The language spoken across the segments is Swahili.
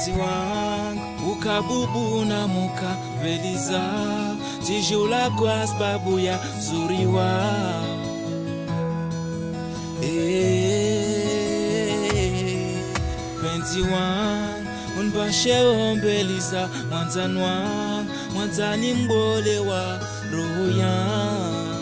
penzi wangu ukabubu na mukapeliza tijula kwa sababu ya zuri wao Eh, penzi wangu unipashe ombeliza mwanzani wangu mwanzani mbole wa roho yangu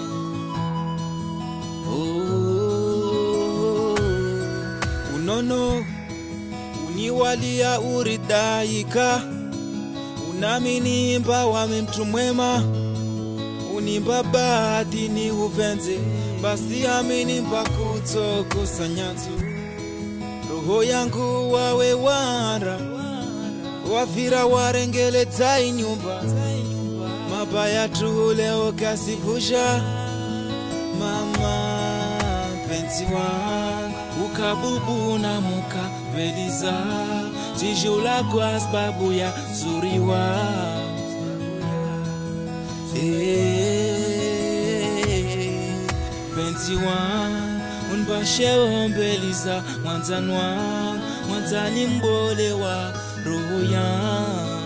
Oh, unono uniwalia uridhaika unaminimba wami mtu mwema unimba bahati ni uvenze basi aminimba kutokosa nyanzu roho yangu wawe wara wavira warengeleta inyumba mabaya tu leo kasivusha mama penzi wangu ukabubu na mukapeliza tijula kwa sababu ya zuri wao Eh, penzi wangu unipashe ombeliza mwanzani wangu mwanzani mbole wa roho yangu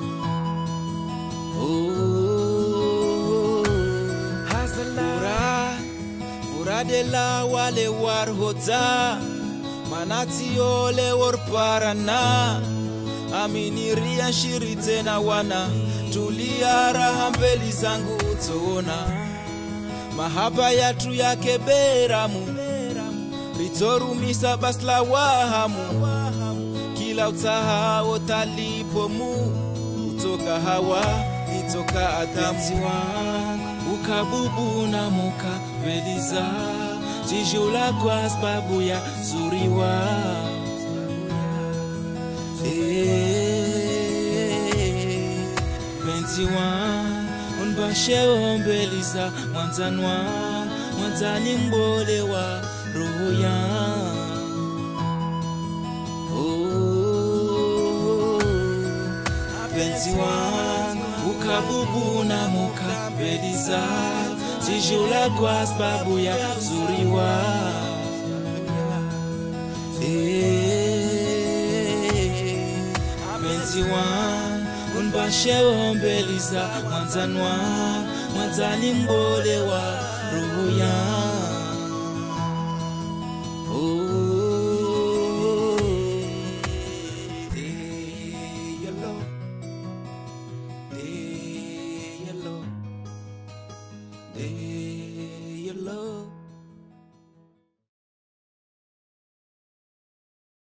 Oh, furaha furaha de la wale war hota manati ole war parana aminiria shiri tena wana tulia raha mbeli zangu utona mahaba yatu yake beramu ritorumisa basla wahamu kila utahao talipomu utoka hawa itoka adamu wangu ukabubu na mukapeliza tijula kwa sababu ya zuri wao Eh, penzi wangu unipashe ombeliza mwanzani wangu mwanzani mbole wa roho yangu Oh, penzi wangu ukabubu na mukapeliza tijula kwa sababu ya zuri wao Eh, penzi wangu unipashe ombeliza mwanzani wangu mwanzani mbole wa roho yangu Oh, eh, yellow, eh, yellow, eh,